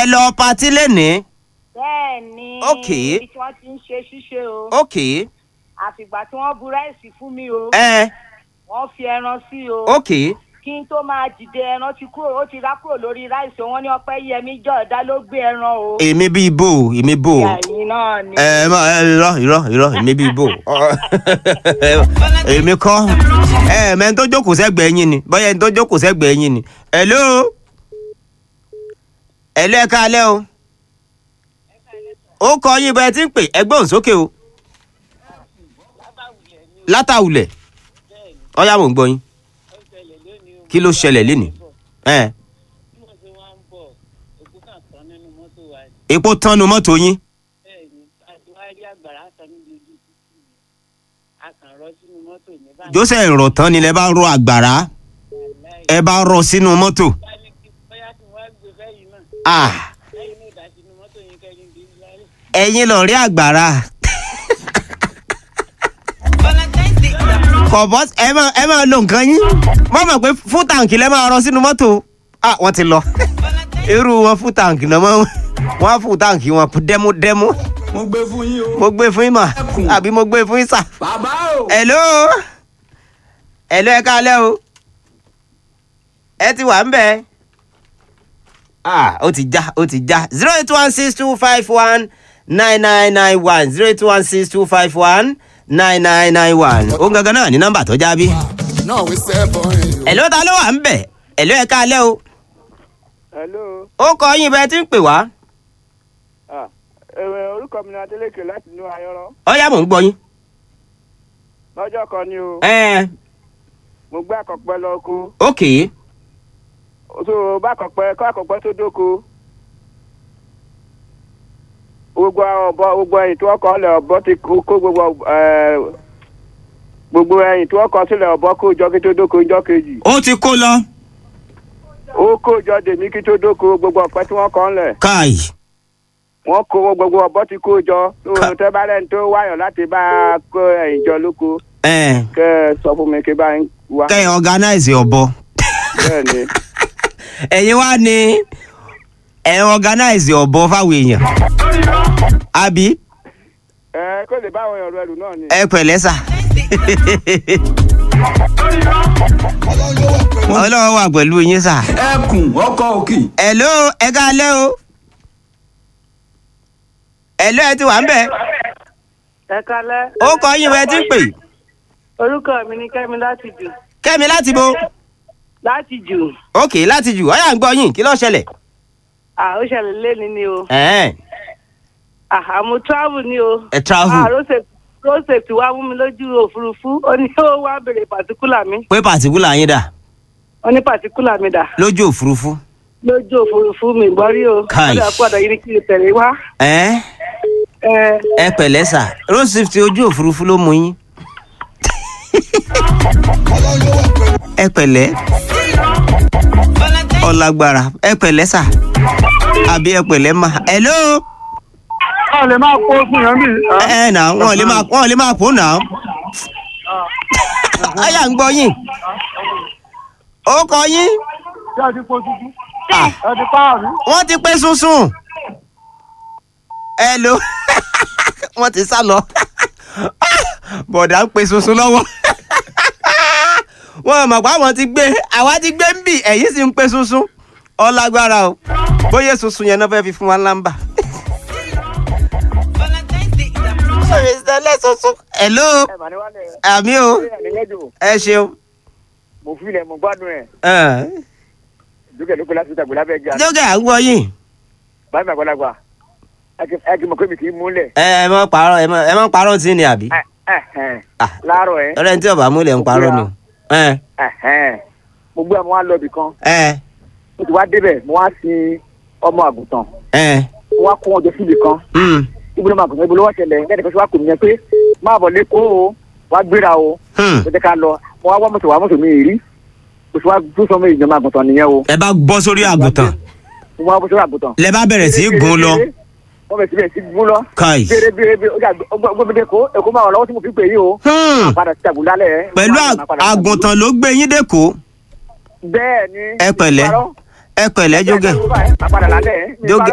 ẹ lọ patí lénìí bẹ́ẹ̀ ni Ok. ibi tí wọ́n ti ń ṣe ṣíṣe o ok àfìgbà tí wọ́n bu ráìsì fún mi o ẹ wọ́n fi ẹran sí o ok kí n tó máa dìde ẹran ti kúrò ó ti rá kúrò lórí ráìsì o wọ́n ní ọpẹ́ yẹmí jọ̀ọ́dá ló gbé ẹran o èmi bíi bò èmi bò ẹ̀yin náà ni ẹ má ẹ irọ́ irọ́ irọ́ èmi bíi bò èmi kọ́ ẹ mẹ́ni tó jókòó sẹ́gbẹ̀ẹ́ yín ni bóyá ẹni tó jókòó sẹ́gbẹ̀ẹ́ yín ni hello hello ẹ káalẹ́ o ó kọ yín bẹ́ẹ̀ tí ń pè ẹgbẹ́ òun sókè o látàwùlẹ̀ ọ̀yá mò ń gbọ́ yín kí ló ṣẹlẹ̀ lénìí ẹ epo tánu mọ́tò yín joseph rọ̀ tán ni lẹ bá rọ àgbàrá ẹ bá rọ sínú mọ́tò ah ẹ̀yin lọ rí àgbàrá kọ̀bọ́ ẹ máa ẹ máa lo nǹkan yín wọ́n mọ̀ pé fún tàǹkì lẹ́ máa rọ sínú mọ́tò ah wọ́n ti lọ irú wọn fún tàǹkì náà wọ́n wọ́n á fún tàǹkì wọn dẹ́múdẹ́mú mo gbé fún yín o. mo gbé fún yín mà àbí mo gbé fún yín sà. bàbá o. hello hello ẹ káalẹ́ o ẹ ti wà ń bẹ̀ ah ó ti já ó ti já zero eight one six two five one nine nine nine one zero eight one six two five one nine nine nine one ó gangan náà ní nọ́mbà tó já bí. náà wí sẹ́bọ̀n yìí. hello ta ló wà ń bẹ̀ hello ẹ káalẹ́ o hello ó kọ yín bẹ́ẹ̀ tí ń pè wá ah ẹ̀wẹ̀ orúkọ mi ni Adélékè láti inú ayọ́rọ́ ọ̀yá mò ń gbọ́ yín. lọ́jọ́ kan ni o ẹ mo gbé àkọ́pẹ́ lọ kó ok so bá àkọ́pẹ́ kọ́ àkọ́pẹ́ tó dóko gbogbo ọ̀bọ gbogbo ẹ̀yìn tí wọ́n kọ́ lẹ̀ ọ̀bọ ti kó kó gbogbo ẹ̀ gbogbo ẹ̀yìn tí wọ́n kọ́ sílẹ̀ ọ̀bọ kó jọ kí tó dóko jọ kejì ó ti kó lọ. ó kó jọ dèmí kí tó dóko gbogbo ọ̀pẹ tí wọ́n kọ́ lẹ̀ káì wọ́n kó gbogbo ọ̀bọ ti kó jọ tó Ká- tẹ́ bá lẹ́ni tó wáyọ̀ láti bá kó ẹ̀yìn jọ lóko ẹ kẹ́ ẹ sọ fún mi kí bá ń wá kẹ́ ẹ organize ọ̀bọ. bẹ́ẹ̀ ni. ẹ̀yin wá ní ẹ organize ọ̀bọ fáwọn èèyàn àbí ẹ kó lè bá àwọn èèyàn rẹ lù náà ni. ẹ pẹ̀lẹ́ sà. ọlọ́wọ́ wà pẹ̀lú yín sà. ẹkùn ọkọ òkì. hello ẹ káalẹ́ o. hello ẹ ti wà ń bẹ̀. ẹ kalẹ́ ó kọ yín bẹ́ẹ̀ tí ń pè. orúkọ mi ni kẹ́mi láti jù kẹ́mi láti bo. láti jù ok láti jù ọ̀yà ń gbọ́ yín kí ló ṣẹlẹ̀. à ó ṣẹlẹ̀ lẹ́ni ni o ẹ̀ẹ́n à àmú travel ni o ẹ travel à road safety road safety wá mú mi lójú òfurufú ó ní ó wá béèrè pàtíkùlà mi pé pàtíkùlà yín dà ó ní pàtíkùlà mi dà lójú òfurufú. lójú òfurufú mi gbọ́ rí o Kai. ó dà pọ̀ yìí ni kí n tẹ̀lé wá ẹ̀ẹ́ ẹ ẹ pẹ̀lẹ́ sà road safety ojú òfurufú ló mú yín. ẹ pẹ̀lẹ́ ọlágbára ẹ pẹ̀lẹ́ sà àbí ẹ pẹ̀lẹ́ mà hello a lè máa kó fún yẹn bí. ẹ ẹ nà wọn lè máa wọn lè máa pò nà ayà ń gbọ́ yín ó kọ yín ṣé a ti kó tuntun. Ah. ẹ ti páàrí. wọ́n ti pé sunsun hello wọ́n ti sá lọ bọ̀dà ń pe sunsun lọ́wọ́ wọ́n mọ̀ pé àwọn ti gbé àwa ti gbé ń bì ẹ̀yìn sì ń pe sunsun ọlágbára o bóyá sunsun yẹn náà fẹ́ fi fún wa lámbà. ìṣẹ̀lẹ̀ sunsun hello ẹ mà ní wálé àmì o ẹ ní lẹ́jọ́ ẹ ṣeun mo fi ilẹ̀ mo gbádùn ẹ̀ ẹ, dúkẹ́ lókè láti ìtàgbé lábẹ́ ga jókè à ń gbọ́ yín báyìí mà gbọ́dọ̀ gbà ẹ kì í mọ̀ pé mi kì í múlẹ̀ ẹ ẹ mọ parọ́ ẹ mọ ẹ mọ parọ́ tí ni àbí. ẹ ẹ ẹ Ah. láàárọ̀ ẹ ọ̀rẹ́ ní tí ọba múlẹ̀ ń parọ́ ni o. ẹ ẹ ẹ mo gbé àwọn alọ́bì kan ẹ mo ti wá débẹ̀ mo wá sin ọmọ àgùntàn ẹ mo wá kó wọn jọ síbi kan mm, ibo ló máa gùn ibo ló wá ṣẹlẹ̀ lẹ́nu kan ṣe wá kò nìyẹn pé máa bọ̀ lẹ́kọ̀ọ́ o wá gbéra o hmm. mo jẹ́ ká lọ mo wá wá mọ́tò wá mọ́tò mi rí mo ti wá dún sọmọ ìjọba àgùntàn nìyẹn o ẹ bá bọ́ sórí àgùntàn mo wá bọ́ sórí àgùntàn. lẹ bá bẹ̀rẹ̀ sí í gùn lọ wọ́n bẹ̀rẹ̀ sí bẹ̀rẹ̀ sí gún lọ. káì. béèrè béèrè béèrè ọjà gbọ́mọdé kó èkó máa wà lọ́wọ́ tí mo fi pè yí o. Hmm, padà sí àgùntàn pẹ̀lú à- àgùntàn ló gbé yín dẹ́kọ̀ bẹ́ẹ̀ ni. ẹ pẹ̀lẹ́ ẹ pẹ̀lẹ́ jógẹ̀ Máa padà lálẹ́. jógẹ̀